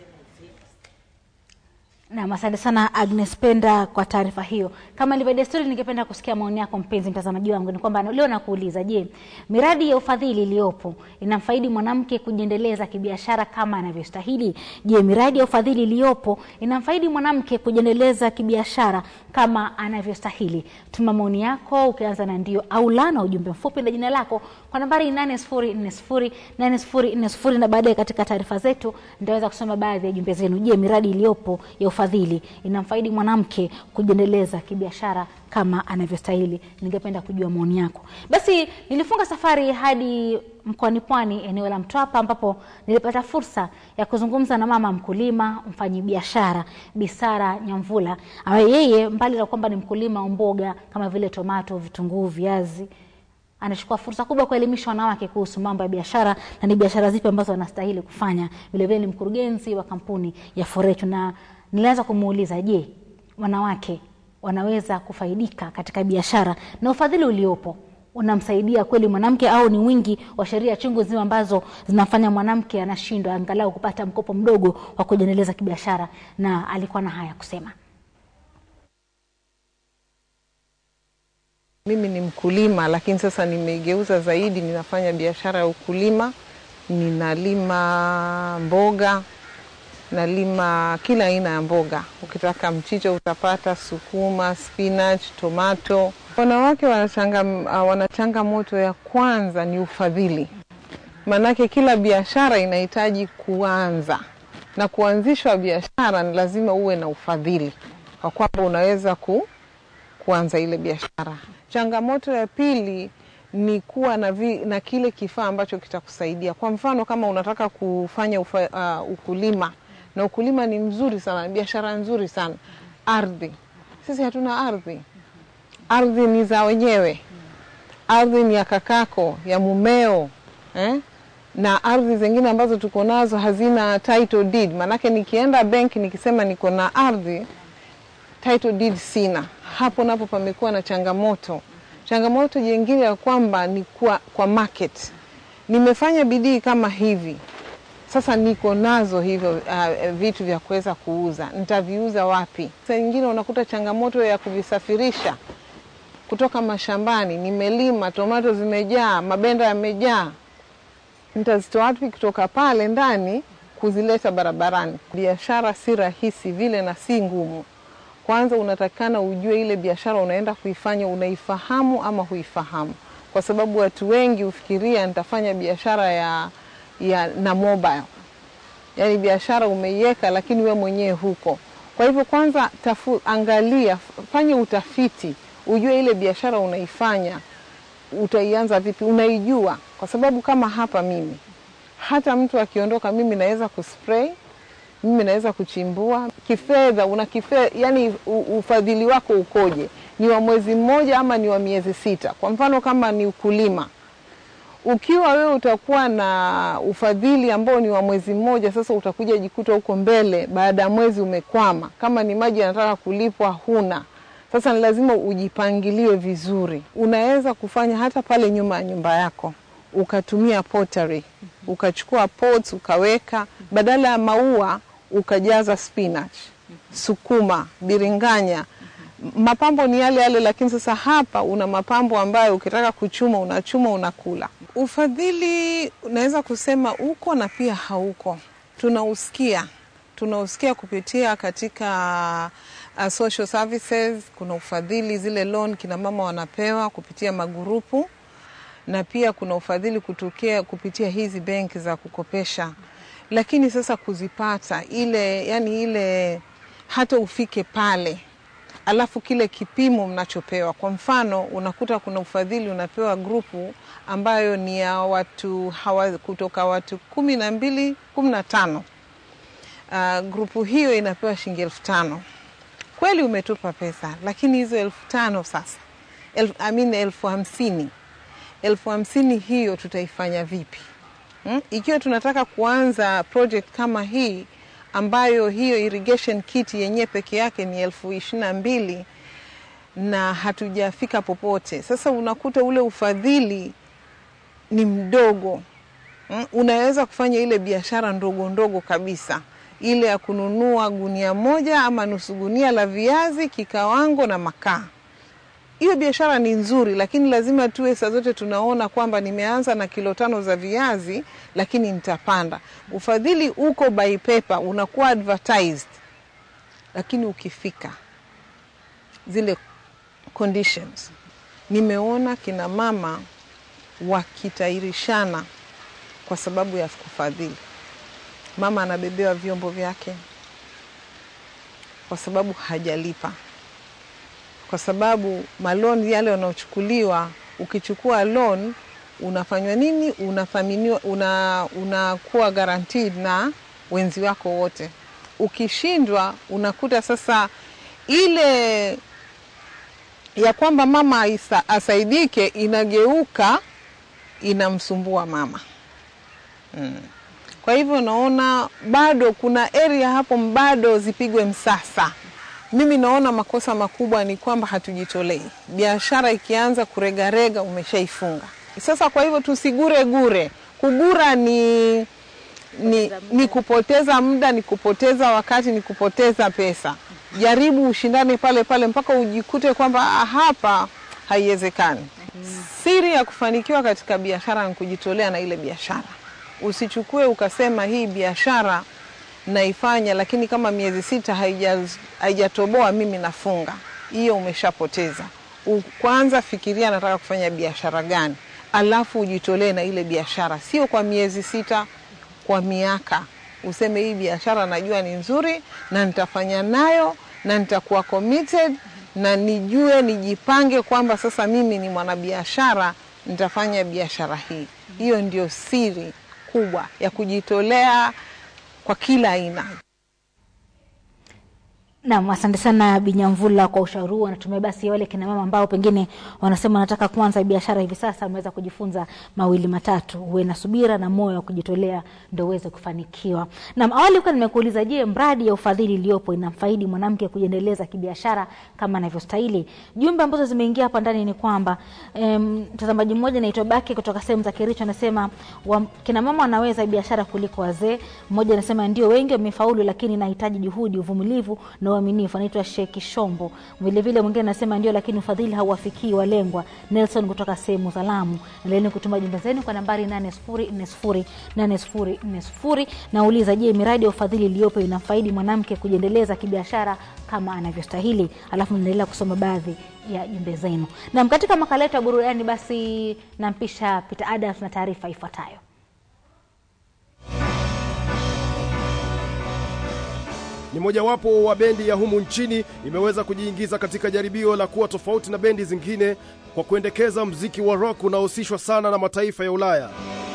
Speaker 1: Nam, asante sana Agnes Penda kwa taarifa hiyo. Kama ilivyo desturi, ningependa kusikia maoni yako mpenzi mtazamaji wangu. Ni kwamba leo nakuuliza, je, miradi ya ufadhili iliyopo inamfaidi mwanamke kujiendeleza kibiashara kama anavyostahili? Je, miradi ya ufadhili iliyopo inamfaidi mwanamke kujiendeleza kibiashara kama anavyostahili? Tuma maoni yako ukianza na ndio au la na ujumbe mfupi na jina lako kwa nambari 8040 8040 na baadaye katika taarifa zetu nitaweza kusoma baadhi ya jumbe zenu. Je, miradi iliyopo ya ufadhili inamfaidi mwanamke kujiendeleza kibiashara kama anavyostahili? Ningependa kujua maoni yako. Basi nilifunga safari hadi mkoani Pwani, eneo la Mtwapa, ambapo nilipata fursa ya kuzungumza na mama mkulima, mfanyibiashara Bisara Nyamvula, ambaye yeye mbali na kwamba ni mkulima wa mboga kama vile tomato, vitunguu, viazi anachukua fursa kubwa kuelimisha wanawake kuhusu mambo ya biashara na ni biashara zipi ambazo wanastahili kufanya. Vilevile ni mkurugenzi wa kampuni ya Forechu, na nilianza kumuuliza, je, wanawake wanaweza kufaidika katika biashara na ufadhili uliopo unamsaidia kweli mwanamke au ni wingi wa sheria chungu zima ambazo zinafanya mwanamke anashindwa angalau kupata mkopo mdogo wa kujiendeleza kibiashara? Na alikuwa na haya kusema.
Speaker 10: Mimi ni mkulima lakini sasa nimeigeuza zaidi, ninafanya biashara ya ukulima. Ninalima mboga, nalima kila aina ya mboga. Ukitaka mchicha utapata, sukuma, spinach, tomato. Wanawake wanachanga, wana changamoto ya kwanza ni ufadhili, maanake kila biashara inahitaji kuanza na kuanzishwa biashara ni lazima uwe na ufadhili kwa kwamba unaweza ku, kuanza ile biashara. Changamoto ya pili ni kuwa na, vi, na kile kifaa ambacho kitakusaidia. Kwa mfano kama unataka kufanya ufa, uh, ukulima na ukulima ni mzuri sana, ni biashara nzuri sana, ardhi. Sisi hatuna ardhi, ardhi ni za wenyewe, ardhi ni ya kakako, ya mumeo eh? na ardhi zingine ambazo tuko nazo hazina title deed. Maanake nikienda benki nikisema niko na ardhi title deed sina, hapo napo pamekuwa na changamoto. Changamoto jingine ya kwamba ni kwa, kwa market. Nimefanya bidii kama hivi sasa, niko nazo hivyo uh, vitu vya kuweza kuuza, nitaviuza wapi? Saa nyingine unakuta changamoto ya kuvisafirisha kutoka mashambani. Nimelima tomato zimejaa, mabenda yamejaa, nitazitoa wapi kutoka pale ndani kuzileta barabarani? Biashara si rahisi vile na si ngumu. Kwanza unatakikana ujue ile biashara unaenda kuifanya unaifahamu ama huifahamu, kwa sababu watu wengi hufikiria nitafanya biashara ya, ya na mobile, yaani biashara umeiweka lakini we mwenyewe huko. Kwa hivyo kwanza tafu, angalia, fanya utafiti, ujue ile biashara unaifanya utaianza vipi, unaijua, kwa sababu kama hapa mimi, hata mtu akiondoka, mimi naweza kuspray mimi naweza kuchimbua kifedha. Una kifedha, yani ufadhili wako ukoje? Ni wa mwezi mmoja ama ni wa miezi sita? Kwa mfano kama ni ukulima, Ukiwa wewe utakuwa na ufadhili ambao ni wa mwezi mmoja, sasa utakuja jikuta huko mbele, baada ya mwezi umekwama. Kama ni maji yanataka kulipwa, huna sasa ni lazima ujipangilie vizuri. Unaweza kufanya hata pale nyuma ya nyumba yako ukatumia pottery, ukachukua pots ukaweka, badala ya maua ukajaza spinach, sukuma, biringanya. Mapambo ni yale yale, lakini sasa hapa una mapambo ambayo ukitaka kuchuma unachuma, unakula. Ufadhili unaweza kusema uko na pia hauko, tunausikia tunausikia kupitia katika uh, social services. Kuna ufadhili zile loan kina mama wanapewa kupitia magurupu, na pia kuna ufadhili kutokea kupitia hizi benki za kukopesha, lakini sasa kuzipata ile, yani ile hata ufike pale alafu kile kipimo mnachopewa. Kwa mfano, unakuta kuna ufadhili unapewa grupu ambayo ni ya watu hawa, kutoka watu kumi na mbili kumi na tano uh, grupu hiyo inapewa shilingi elfu tano kweli umetupa pesa, lakini hizo elfu tano sasa elfu, I mean elfu hamsini elfu hamsini hiyo tutaifanya vipi hmm? Ikiwa tunataka kuanza project kama hii ambayo hiyo irrigation kit yenyewe peke yake ni elfu ishirini na mbili na hatujafika popote. Sasa unakuta ule ufadhili ni mdogo hmm? Unaweza kufanya ile biashara ndogo ndogo kabisa ile ya kununua gunia moja ama nusu gunia la viazi, kikawango na makaa. Hiyo biashara ni nzuri, lakini lazima tuwe saa zote tunaona kwamba nimeanza na kilo tano za viazi, lakini nitapanda. Ufadhili uko by paper, unakuwa advertised, lakini ukifika zile conditions, nimeona kina mama wakitairishana kwa sababu ya kufadhili mama anabebewa vyombo vyake kwa sababu hajalipa, kwa sababu maloni yale yanayochukuliwa, ukichukua loan unafanywa nini? Unathaminiwa, una unakuwa guaranteed na wenzi wako wote. Ukishindwa unakuta sasa ile ya kwamba mama isa, asaidike inageuka inamsumbua mama mm. Kwa hivyo naona bado kuna area hapo bado zipigwe msasa. Mimi naona makosa makubwa ni kwamba hatujitolei. Biashara ikianza kuregarega, umeshaifunga sasa. Kwa hivyo tusigure gure. Kugura ni, ni, ni kupoteza muda, ni kupoteza wakati, ni kupoteza pesa. Jaribu ushindane pale pale mpaka ujikute kwamba hapa haiwezekani. Siri ya kufanikiwa katika biashara ni kujitolea na ile biashara Usichukue ukasema hii biashara naifanya, lakini kama miezi sita haijatoboa mimi nafunga. Hiyo umeshapoteza. Kwanza fikiria nataka kufanya biashara gani, alafu ujitolee na ile biashara, sio kwa miezi sita, kwa miaka. Useme hii biashara najua ni nzuri na nitafanya nayo na nitakuwa committed na nijue, nijipange kwamba sasa mimi ni mwanabiashara, nitafanya biashara hii. Hiyo ndio siri kubwa ya kujitolea kwa kila aina.
Speaker 1: Naam, asante sana Binyamvula kwa ushauri huo. Natumai basi wale kina mama ambao pengine wanasema wanataka kuanza biashara hivi sasa wameweza kujifunza mawili matatu. Uwe na subira na moyo wa kujitolea ndio uweze kufanikiwa. Naam, awali kwa nimekuuliza, je, mradi ya ufadhili iliyopo inamfaidi mwanamke kujiendeleza kibiashara kama anavyostahili? Jumbe ambazo zimeingia hapa ndani ni kwamba mtazamaji um, mmoja anaitwa Baki kutoka sehemu za Kericho anasema kina mama wanaweza biashara kuliko wazee. Mmoja anasema ndio, wengi wamefaulu, lakini nahitaji juhudi, uvumilivu na uaminifu. Anaitwa Sheki Shombo. Vilevile mwingine anasema ndio, lakini ufadhili hauwafikii walengwa. Nelson kutoka sehemu za Lamu. Endeleeni kutuma jumbe zenu kwa nambari 8040804040. Nauliza, je, miradi ya ufadhili iliyopo inamfaidi mwanamke kujiendeleza kibiashara kama anavyostahili? Alafu naendelea kusoma baadhi ya jumbe zenu. Nam, katika makala yetu ya burudani, basi nampisha Peter Adams na taarifa ifuatayo.
Speaker 11: ni mojawapo wa bendi ya humu nchini imeweza kujiingiza katika jaribio la kuwa tofauti na bendi zingine kwa kuendekeza mziki wa rock unaohusishwa sana na mataifa ya Ulaya.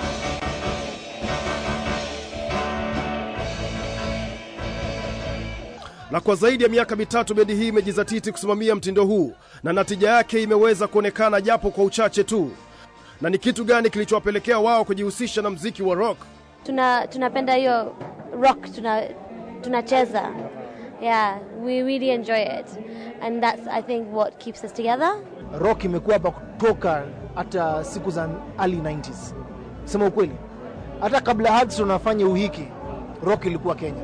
Speaker 11: Na kwa zaidi ya miaka mitatu bendi hii imejizatiti kusimamia mtindo huu na natija yake imeweza kuonekana japo kwa uchache tu. Na ni kitu gani kilichowapelekea wao kujihusisha na mziki wa rock?
Speaker 12: tuna tunapenda hiyo rock tuna tunacheza yeah we really enjoy it and that's i think what keeps us together
Speaker 13: rock imekuwa hapa kutoka hata siku za early 90s sema ukweli hata kabla Hudson afanye uhiki rock ilikuwa Kenya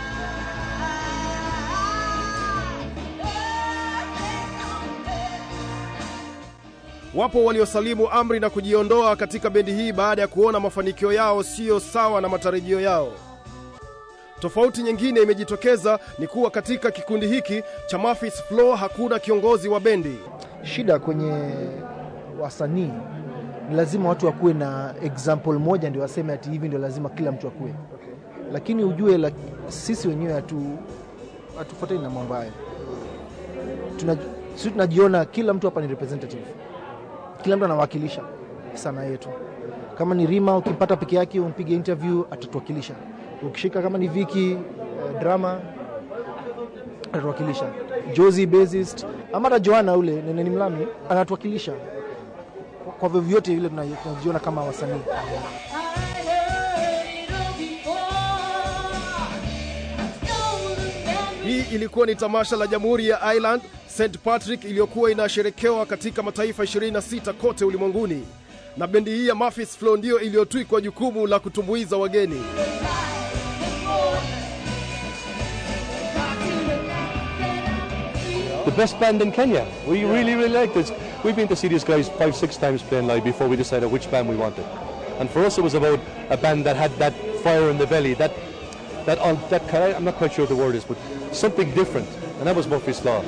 Speaker 11: Wapo waliosalimu amri na kujiondoa katika bendi hii baada ya kuona mafanikio yao siyo sawa na matarajio yao. Tofauti nyingine imejitokeza ni kuwa katika kikundi hiki cha Murphys Flow hakuna kiongozi wa bendi.
Speaker 13: shida kwenye wasanii ni lazima watu wakuwe na example moja ndio waseme ati hivi ndio lazima kila mtu akuwe okay. lakini ujue la, sisi wenyewe hatu hatufuatani na mambo hayo Tuna, sisi tunajiona kila mtu hapa ni representative kila mtu anawakilisha sanaa yetu kama ni rima ukimpata peke yake umpige interview atatuwakilisha ukishika kama ni viki uh, drama atatuwakilisha jozi bassist ama hata joana ule neneni mlami anatuwakilisha Kwa- kwa vyovyote vile tuna- tunajiona kama wasanii
Speaker 11: Hii ilikuwa ni tamasha la Jamhuri ya Ireland St Patrick iliyokuwa inasherekewa katika mataifa 26 kote ulimwenguni, na bendi hii ya Murphys Flow ndiyo iliyotwikwa jukumu la kutumbuiza wageni.
Speaker 15: the best band in Kenya. We really, really like this. We've been to see these guys five, six times playing live before we decided which band we wanted. And for us, it was about a band that had that fire in the belly, that, that, on, that kind- I'm not quite sure what the word is, but something different. And that was Murphy's Law.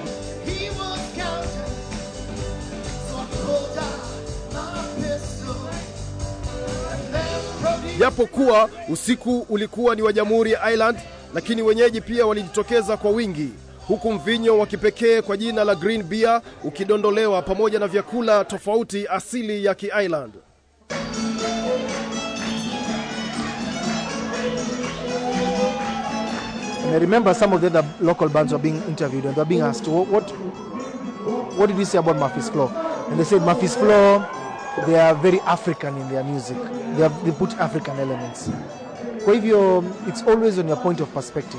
Speaker 11: Japo kuwa usiku ulikuwa ni wa Jamhuri ya Ireland, lakini wenyeji pia walijitokeza kwa wingi, huku mvinyo wa kipekee kwa jina la green beer ukidondolewa pamoja na vyakula tofauti asili ya Ki-Ireland.
Speaker 13: And I remember some of the other local bands were being interviewed and they were being asked, what, what, what did you say about Murphy's Flow? And they said Murphy's Flow, they are very African in their music. They, have, they put African elements. Kwa hivyo, it's always on your point of perspective.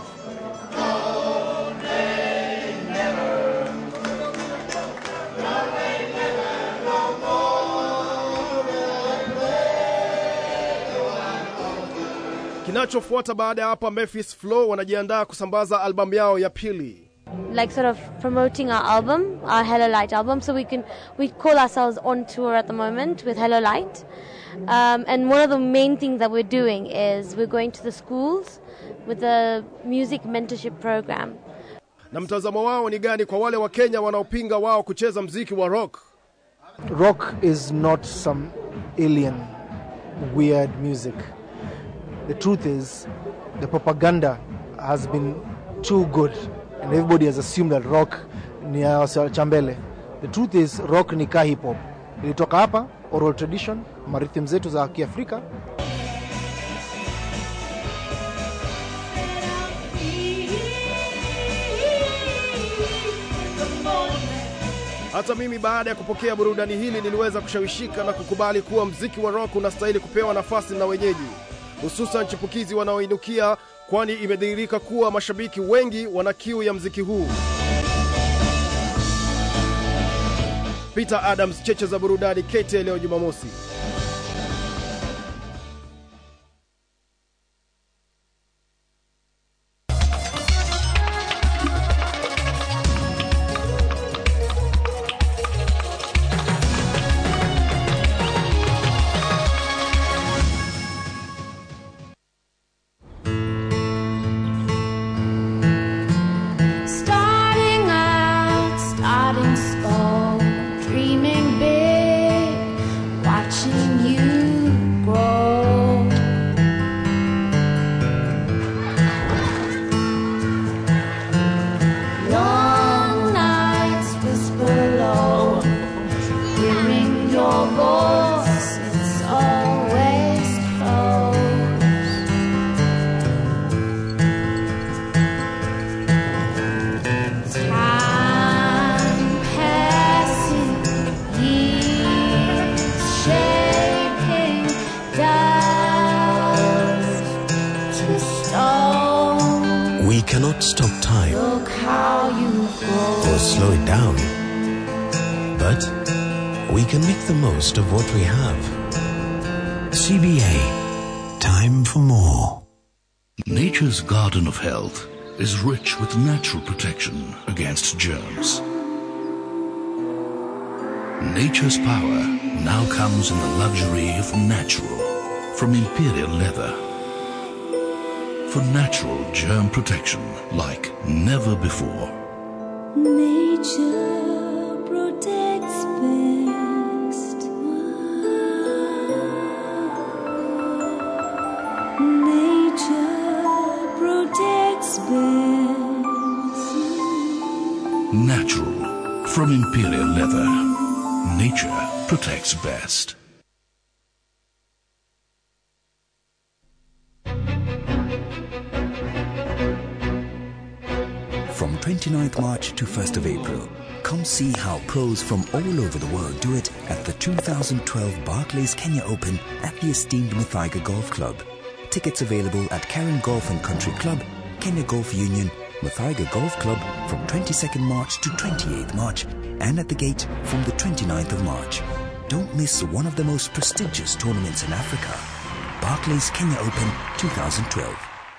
Speaker 11: Kinachofuata baada ya hapa, Memphis Flow wanajiandaa kusambaza albamu yao ya pili.
Speaker 22: like sort of promoting our album, our Hello Light album. So we can we call ourselves on tour at the moment with Hello Light. Um, and one of the main things that we're doing is we're going to the schools with a music mentorship program.
Speaker 11: Na mtazamo wao ni gani kwa wale wa Kenya wanaopinga wao kucheza mziki wa rock?
Speaker 13: Rock is not some alien, weird music. The truth is, the propaganda has been too good, and everybody has assumed that rock ni ya wase wa chambele. The truth is, rock ni ka hip hop, ilitoka hapa, oral tradition, marhythm zetu za Kiafrika.
Speaker 11: Hata mimi baada ya kupokea burudani hili niliweza kushawishika na kukubali kuwa mziki wa rock unastahili kupewa nafasi na wenyeji, hususan chipukizi wanaoinukia, kwani imedhihirika kuwa mashabiki wengi wana kiu ya mziki huu. Peter Adams, cheche za burudani, KTN leo Jumamosi.
Speaker 16: Starting out, starting small, dreaming big, watching stop time
Speaker 17: Look how you
Speaker 16: or slow it down. But we can make the most of what we have. CBA. Time for more.
Speaker 18: Nature's garden of health is rich with natural protection against germs. Nature's power now comes in the luxury of natural from Imperial Leather. For natural germ protection like never before.
Speaker 17: Nature protects best. Nature protects best.
Speaker 18: Natural from Imperial Leather. Nature protects best.
Speaker 20: From 29th March to 1st of April, come see how pros from all over the world do it at the 2012 Barclays Kenya Open at the esteemed Muthaiga Golf Club. Tickets available at Karen Golf and Country Club, Kenya Golf Union, Muthaiga Golf Club from 22nd March to 28th March, and at the gate from the 29th of March. Don't miss one of the most prestigious tournaments in Africa. Barclays Kenya Open 2012.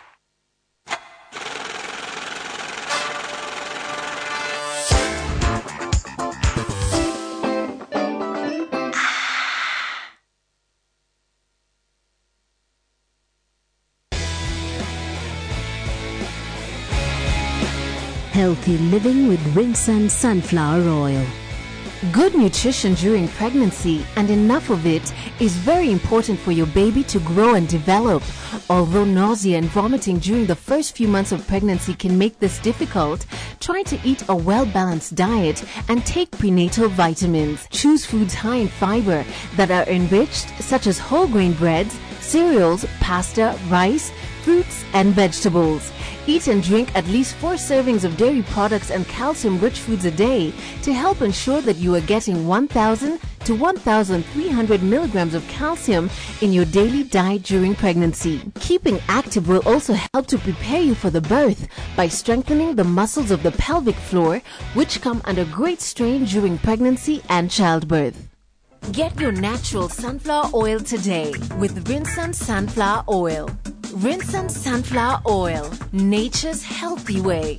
Speaker 21: Healthy living with Rinsan sunflower oil.
Speaker 26: Good nutrition during pregnancy and enough of it is very important for your baby to grow and develop. Although nausea and vomiting during the first few months of pregnancy can make this difficult, try to eat a well balanced diet and take prenatal vitamins. Choose foods high in fiber that are enriched, such as whole grain breads, cereals, pasta, rice, fruits, and vegetables. Eat and drink at least four servings of dairy products and calcium rich foods a day to help ensure that you are getting 1,000 to 1,300 milligrams of calcium in your daily diet during pregnancy. Keeping active will also help to prepare you for the birth by strengthening the muscles of the pelvic floor, which come under great strain during pregnancy and childbirth. Get your natural sunflower oil today with Rinsan Sunflower Oil. Rinsan Sunflower Oil, nature's healthy way.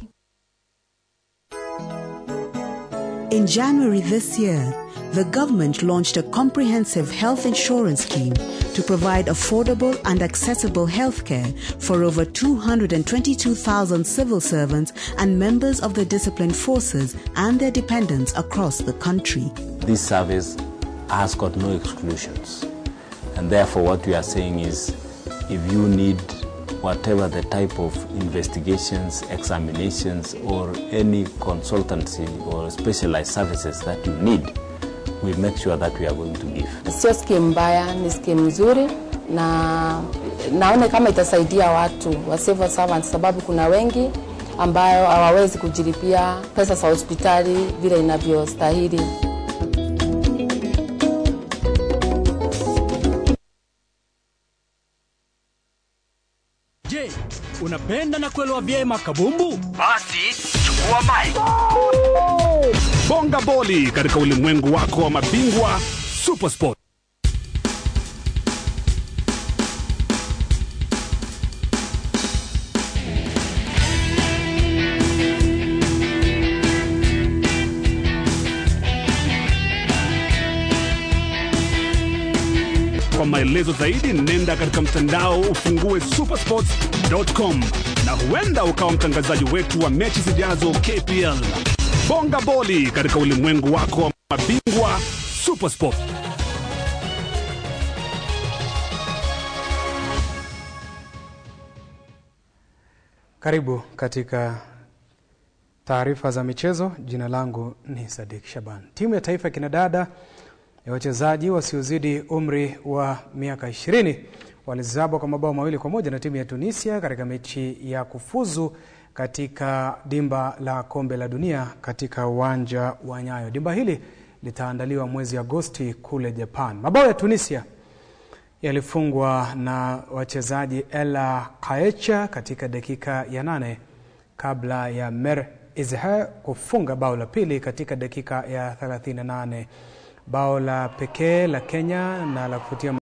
Speaker 27: In January this year, the government launched a comprehensive health insurance scheme to provide affordable and accessible health care for over 222,000 civil servants and members of the disciplined forces and their dependents across the country.
Speaker 28: This service has got no exclusions. And therefore, what we are saying is if you need whatever the type of investigations, examinations, or any consultancy or specialized services that you need, we make sure that we are going to give.
Speaker 29: Sio skimu mbaya, ni skimu nzuri na naone kama itasaidia watu wa civil servants, sababu kuna wengi ambayo hawawezi kujilipia pesa za hospitali vile inavyostahili.
Speaker 30: Je, unapenda na kuelewa vyema kabumbu?
Speaker 31: Basi chukua mic.
Speaker 30: Bonga boli katika ulimwengu wako wa mabingwa Supersport. Kwa maelezo zaidi nenda katika mtandao ufungue supersports.com na huenda ukawa mtangazaji wetu wa mechi zijazo KPL. Bonga boli katika ulimwengu wako wa mabingwa Supersport.
Speaker 32: Karibu katika taarifa za michezo. Jina langu ni Sadik Shaban. Timu ya taifa ya kinadada ya wachezaji wasiozidi umri wa miaka 20 walizabwa kwa mabao mawili kwa moja na timu ya Tunisia katika mechi ya kufuzu katika dimba la kombe la dunia katika uwanja wa Nyayo. Dimba hili litaandaliwa mwezi Agosti kule Japan. Mabao ya Tunisia yalifungwa na wachezaji Ella Kaecha katika dakika ya nane kabla ya Mer Izher kufunga bao la pili katika dakika ya 38. Bao la pekee la Kenya na la kufutia